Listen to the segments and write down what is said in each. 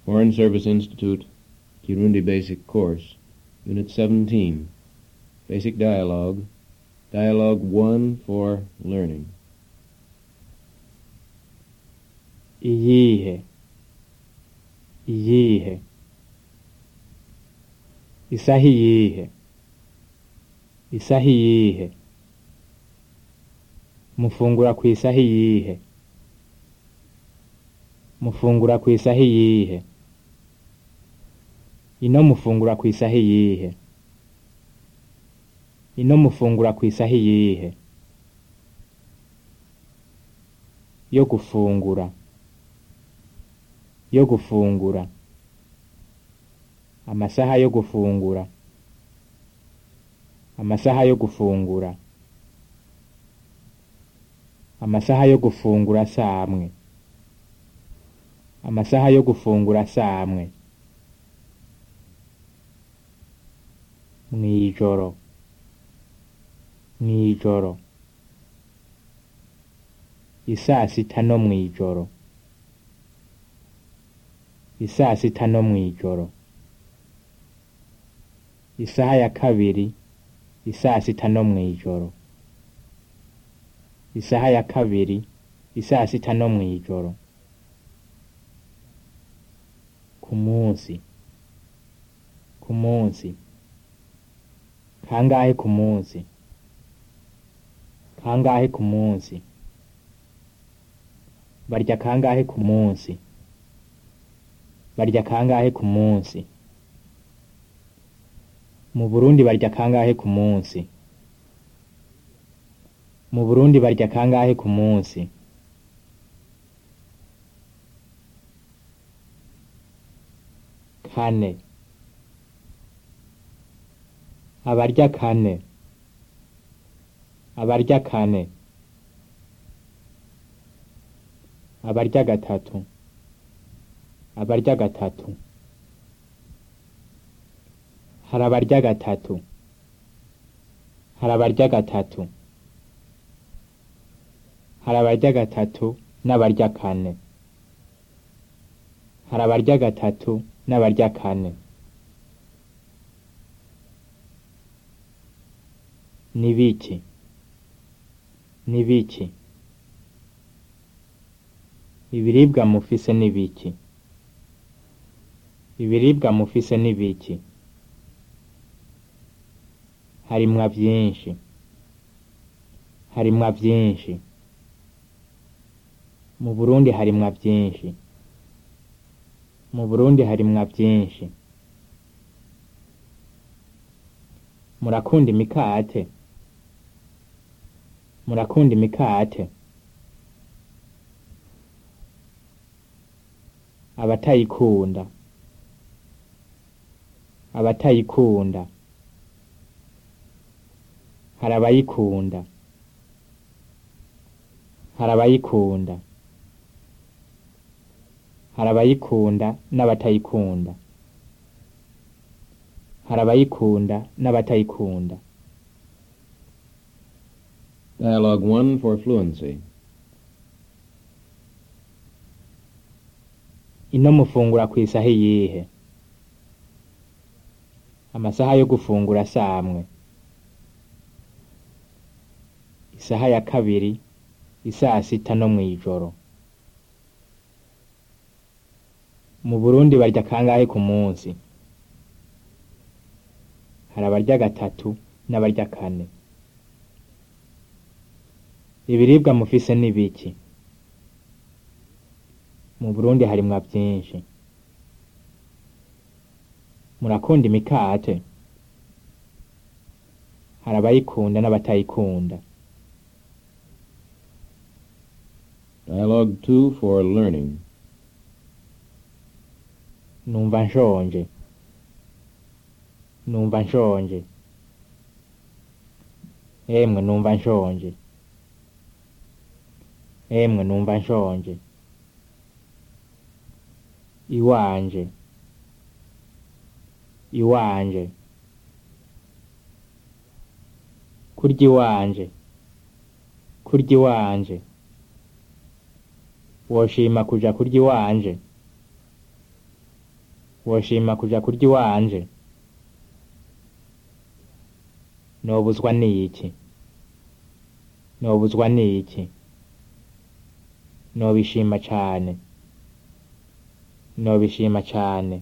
Foreign Service Institute, Kirundi Basic Course, Unit 17, Basic Dialogue, Dialogue 1 for Learning. iyihe iyihe isaha iyihe isaha iyihe mufungura ku isaha iyihe mufungura ku isaha iyihe ino mufungura ku isaha iyihe ino mufungura ku isaha iyihe yo gufungura yo gufungura amasaha yo gufungura amasaha yo gufungura amasaha yo gufungura samwe amasaha yo gufungura samwe mwijoro mwijoro isaa sita no mwijoro isaa sita no mwijoro isaha ya kabiri isaa sita no mwijoro isaha ya kabiri isaa sita no mwijoro ku munsi ku munsi kangahe ku munsi kangahe ku munsi barya kangahe ku munsi barya kangahe ku munsi mu burundi barya kangahe ku munsi mu burundi barya kangahe ku munsi kane abarya kane abarya kane abarya gatatu abarya gatatu hari abarya gatatu hari abarya gatatu hari abarya gatatu n'abarya kane hari abarya gatatu n'abarya kane ni biki ni biki ibiribwa mufise ni biki ibiribwa mufise ni biki harimwa vyinshi harimwa vyinshi mu burundi harimwa vyinshi mu burundi harimwa vyinshi murakunda imikate murakunda imikate abatayikunda abatayikunda hari abayikunda hari abayikunda hari abayikunda n'abatayikunda hari abayikunda n'abatayikunda Dialogue 1 for Fluency. ino mufungura ku isaha iyihe amasaha yo gufungura samwe isaha ya kabiri isaa sita no mwijoro mu burundi barya kangahe ku munsi hari abarya gatatu n'abarya kane ibiribwa mufise ni biki mu burundi harimwa vyinshi murakunda imikate hari abayikunda n'abatayikunda Dialogue 2 for Learning. numva nshonje numva nshonje emwe numva nshonje emwe numva nshonje iwanje iwanje kurya iwanje kurya iwanje woshima kuja kurya iwanje woshima kuja kurya iwanje nobuzwa n'iki nobuzwa n'iki nobishima cane nobishima cane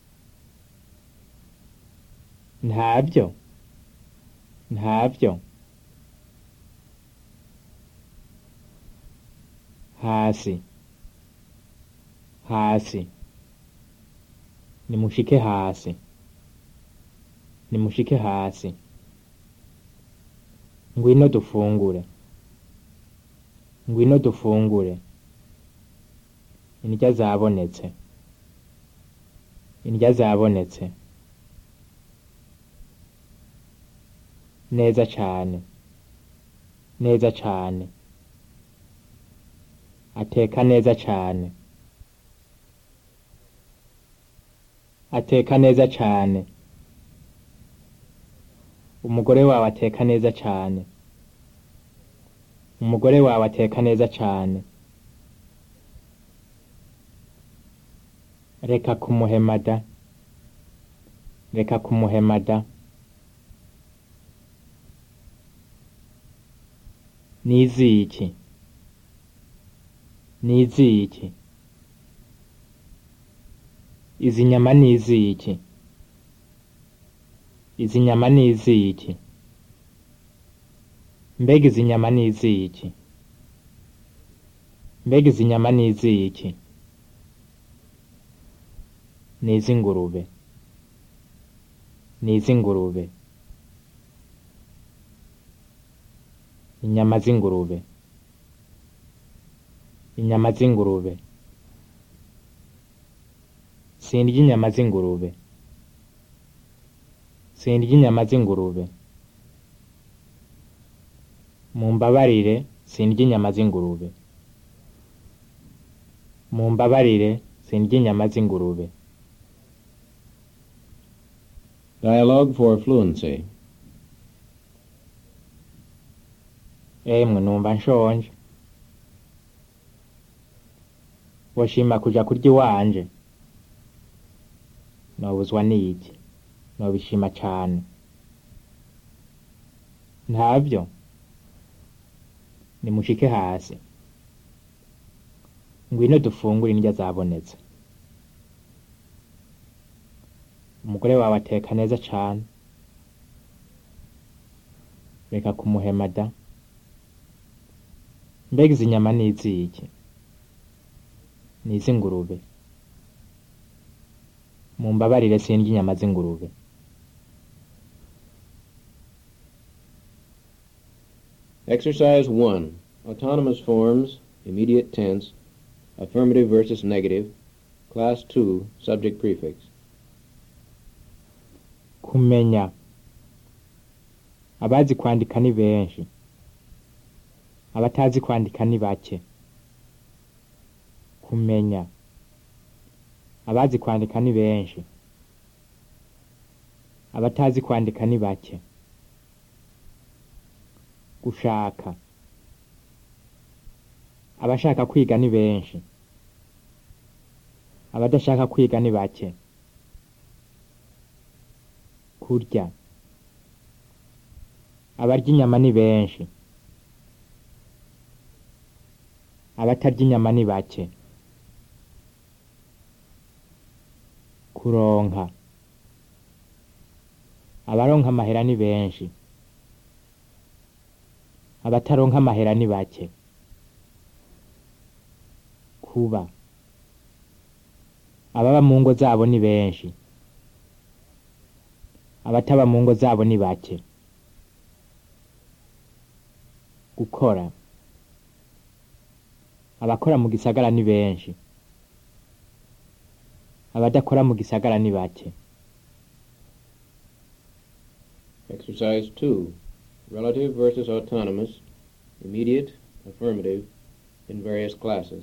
ntavyo ntavyo hasi hasi nimushike hasi nimushike hasi ngwino dufungure ngwino dufungure indya zabonetse indya zabonetse neza cane neza cane ateka neza cane ateka neza cane umugore wawe ateka neza cane umugore wawe ateka neza cane reka kumuhemada reka kumuhemada niziki niziki izi nyama niziki izi nyama niziki mbega izi nyama niziki mbega izi nyama niziki nizingurube nizingurube inyama z'ingurube inyama z'ingurube sindya inyama z'ingurube sindya inyama z'ingurube mumbabarire sindya inyama z'ingurube mumbabarire sindya inyama z'ingurube Dialogue for fluency. emwe numva nshonje woshima kuja kurya iwanje nobuzwa n'iki nobishima cane ntavyo nimushike hasi ngwino dufungure indya zabonetse umugore wawe ateka neza cane reka kumuhemada mbega izi nyama ni iziki ni iz'ingurube mumbabarire sindya inyama z'ingurube Exercise 1. Autonomous forms, immediate tense, affirmative versus negative, class 2, subject prefix. kumenya abazi kwandika ni benshi abatazi kwandika ni bake kumenya abazi kwandika ni benshi abatazi kwandika ni bake gushaka abashaka kwiga ni benshi abadashaka kwiga ni bake kurya abarya inyama ni benshi abatarya inyama ni bake kuronka abaronka amahera ni benshi abataronka amahera ni bake kuba ababa mu ngo zabo ni benshi abataba mu ngo zabo ni bake gukora abakora mu gisagara ni benshi abadakora mu gisagara ni bake Exercise 2. Relative versus autonomous, immediate, affirmative, in various classes.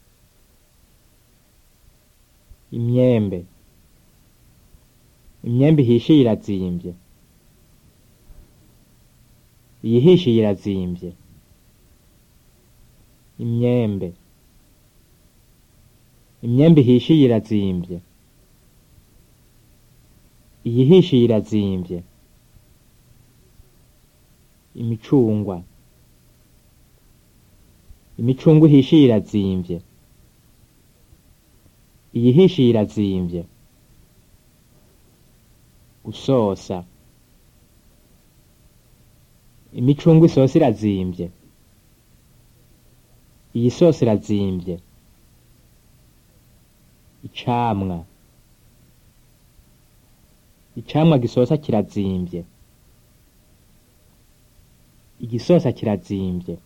imyembe imyembe ihishiye irazimbye iyihishiye irazimbye imyembe imyembe ihishiye irazimbye iyihishiye irazimvye imicungwa imicungwe ihishiye irazimvye iyihishiye irazimvye gusosa imicungwe isosa irazimvye iyi sosi irazimvye icamwa icamwa gisosa kirazimvye igisosa kirazimvye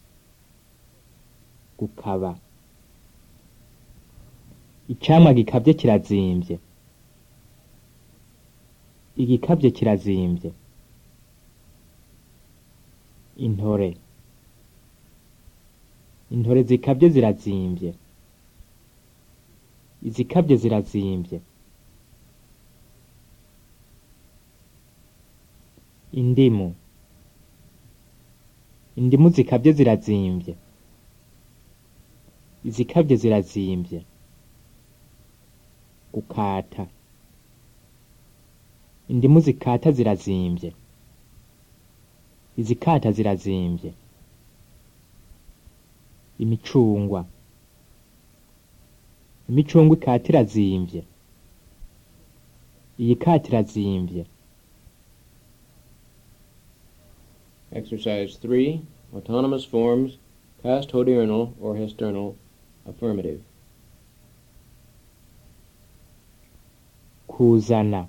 gukaba icamwa gikabye kirazimvye igikabye kirazimvye intore intore zikabye zirazimvye izikabye zirazimvye indimu indimu zikabye zirazimvye izikabye zirazimvye gukata indimu zikata zirazimvye izikata zirazimvye imicungwa imicungwa ikata irazimvye iyi kata irazimvye Exercise 3. Autonomous forms, past hodiernal or histernal, affirmative. kuzana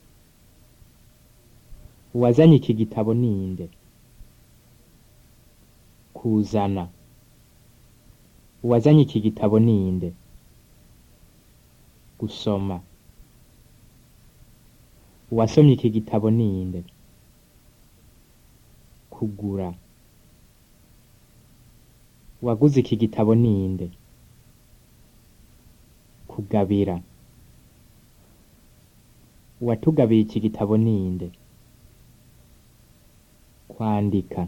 uwazanye iki gitabo ninde kuzana uwazanye iki gitabo ninde gusoma uwasomye iki gitabo ninde kugura uwaguze iki gitabo ninde kugabira uwatugabiye iki gitabo ninde kwandika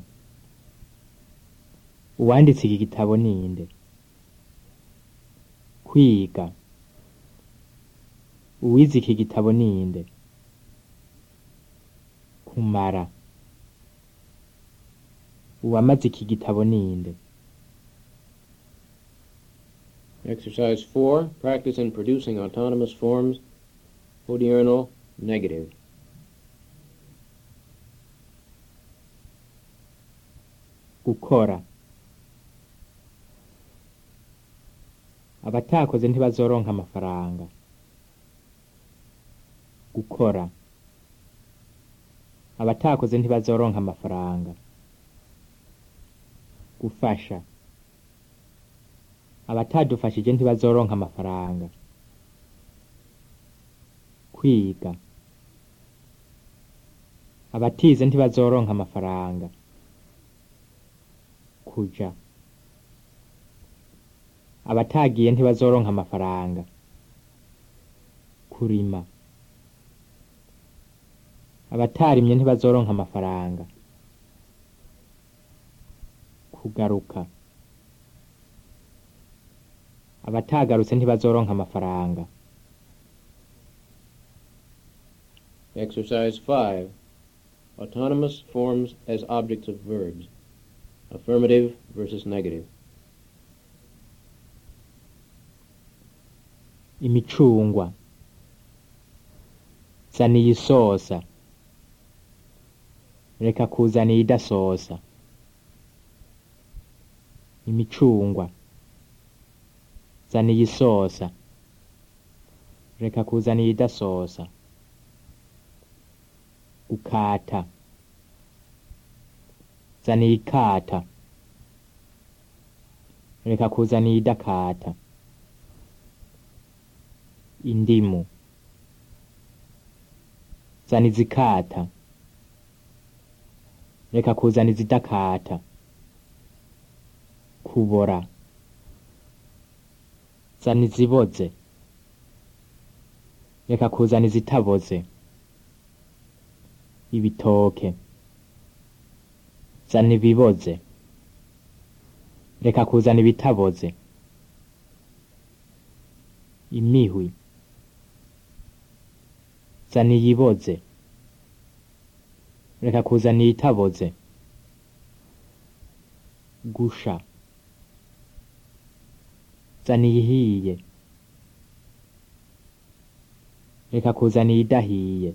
uwanditse iki gitabo ninde kwiga uwize iki gitabo ninde kumara uwamaze iki gitabo ninde Exercise 4. Practice in producing autonomous forms, hodiernal, negative. gukora abatakoze ntibazoronka amafaranga gukora abatakoze ntibazoronka amafaranga gufasha abatadufashije ntibazoronka amafaranga kwiga abatize ntibazoronka amafaranga kuja abatagiye ntibazoronka amafaranga kurima abatarimye ntibazoronka amafaranga kugaruka abatagarutse ntibazoronka amafaranga Exercise 5. Autonomous forms as objects of verbs. Affirmative versus negative. imicungwa zana iyi sosa reka kuzana iyi idasosa imicungwa zana iyi sosa reka kuzana iyi idasosa gukata zana iyi kata reka kuzana iyi idakata indimu zana izikata reka kuzana izidakata kubora zana iziboze reka kuzana izitaboze ibitoke zana ibiboze reka kuzana ibitaboze zana zana iyiboze reka kuzana iyitaboze gusha zana iyihiye reka kuzana iyidahiye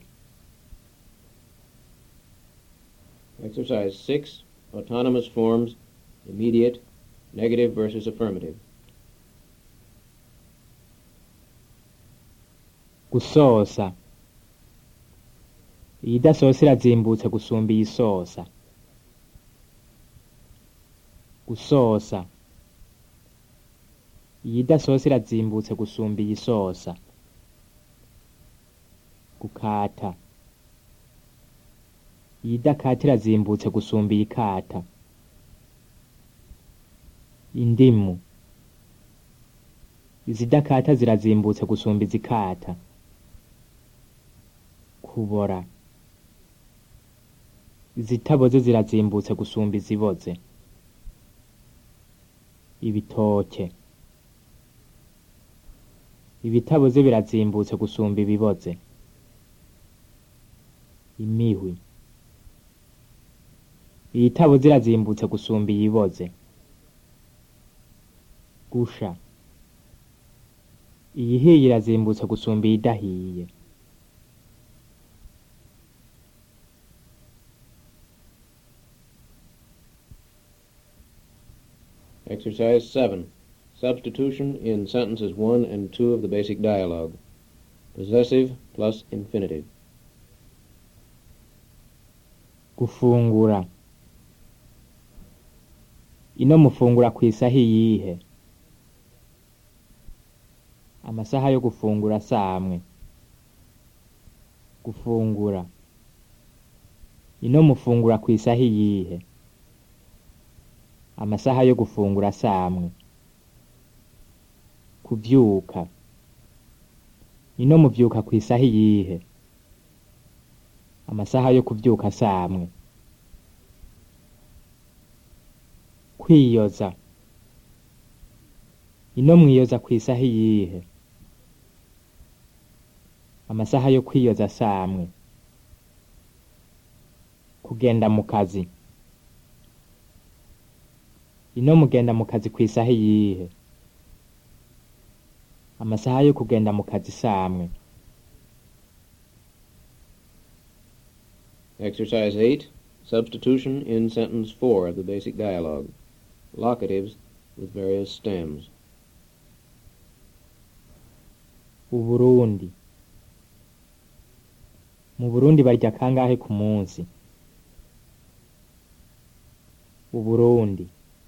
Exercise 6. Autonomous forms. Immediate. Negative versus affirmative. gusosa iyidasosa irazimbutse gusumba iyisosa gusosa iyidasosa irazimbutse gusumba iyisosa gukata iyidakata irazimbutse gusumba iyikata indimu izidakata zirazimbutse gusumba izikata kubora izitaboze zirazimbutse gusumba iziboze ibitoke ibitaboze birazimbutse gusumba ibiboze imihwi iyitaboze irazimbutse gusumba iyiboze gusha iyihiye irazimbutse gusumba iyidahiye Exercise 7. Substitution in sentences 1 and 2 of the basic dialogue. Possessive plus infinitive. gufungura ino mufungura ku isaha iyihe amasaha yo gufungura samwe gufungura ino mufungura ku isaha iyihe amasaha yo gufungura samwe kuvyuka ino muvyuka ku isaha iyihe amasaha yo kuvyuka samwe kwiyoza ino mwiyoza ku isaha iyihe amasaha yo kwiyoza samwe kugenda mu kazi ino mugenda mu kazi ku isaha iyihe amasaha yo kugenda mu kazi samwe Exercise 8. Substitution in sentence 4 of the basic dialogue. Locatives with various stems. uburundi mu burundi barya kangahe ku munsi uburundi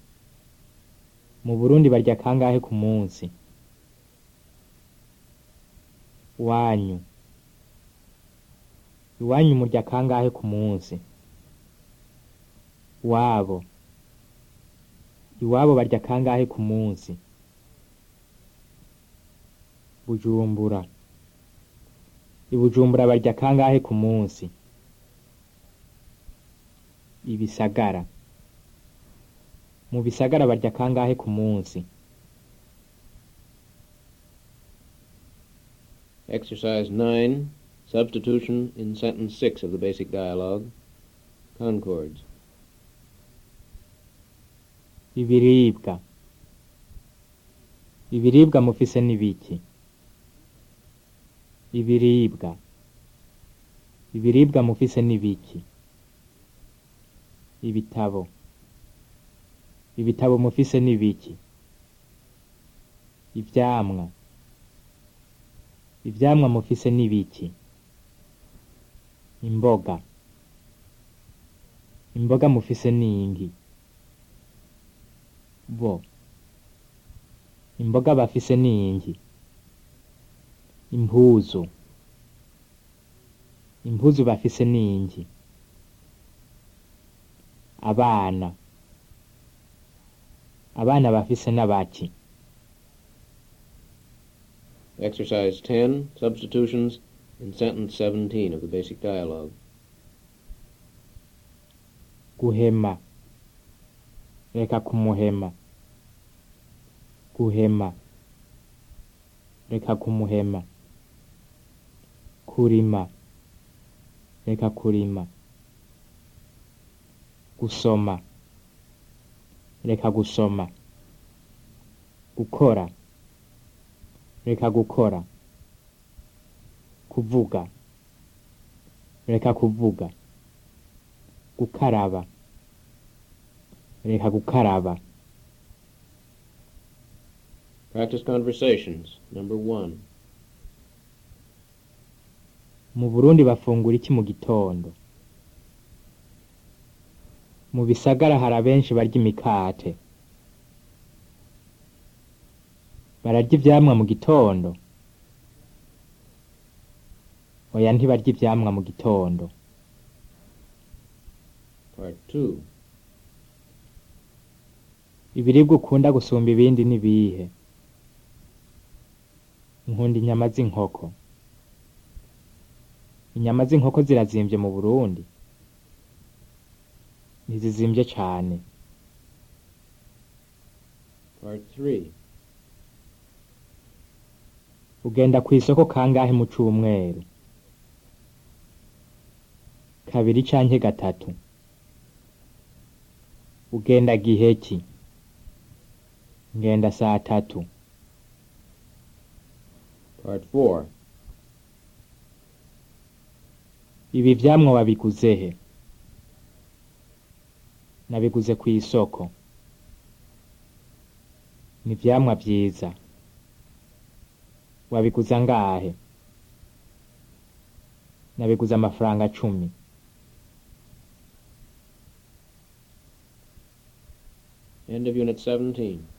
mu burundi barya kangahe ku munsi wanyu iwanyu murya kangahe ku munsi wabo iwabo barya kangahe ku munsi bujumbura ibujumbura barya kangahe ku munsi ibisagara mu bisagara barya kangahe ku munsi Exercise 9. Substitution in sentence 6 of the basic dialogue. Concords. ibiribwa ibiribwa mufise n'ibiki ibiribwa ibiribwa mufise n'ibiki ibitabo ibitabo mufise n'ibiki ivyamwa ivyamwa mufise n'ibiki imboga imboga mufise n'ingi bo imboga bafise n'ingi impuzu impuzu bafise n'ingi abana abana bafise n'abaki Exercise 10. Substitutions in sentence 17 of the basic dialogue. guhema reka kumuhema guhema reka kumuhema kurima reka kurima gusoma reka gusoma gukora reka gukora kuvuga reka kuvuga gukaraba reka gukaraba Practice conversations. Number one. mu burundi bafungura iki mu gitondo mu bisagara hari abenshi barya imikate bararya ivyamwa mu gitondo oya ntibarya ivyamwa mu gitondo Part two. ibiribwa ukunda gusumba ibindi ni bihe nkunda inyama z'inkoko inyama z'inkoko zirazimvye mu burundi ntizizimvye cane Part three. ugenda kw'isoko kangahe mu cumweru kabiri canke gatatu ugenda gihe ki ngenda saa tatu Part four. ibi vyamwa wabiguze he nabiguze kw'isoko ni ivyamwa vyiza wabiguze angahe nabiguze amafaranga cumi End of Unit 17.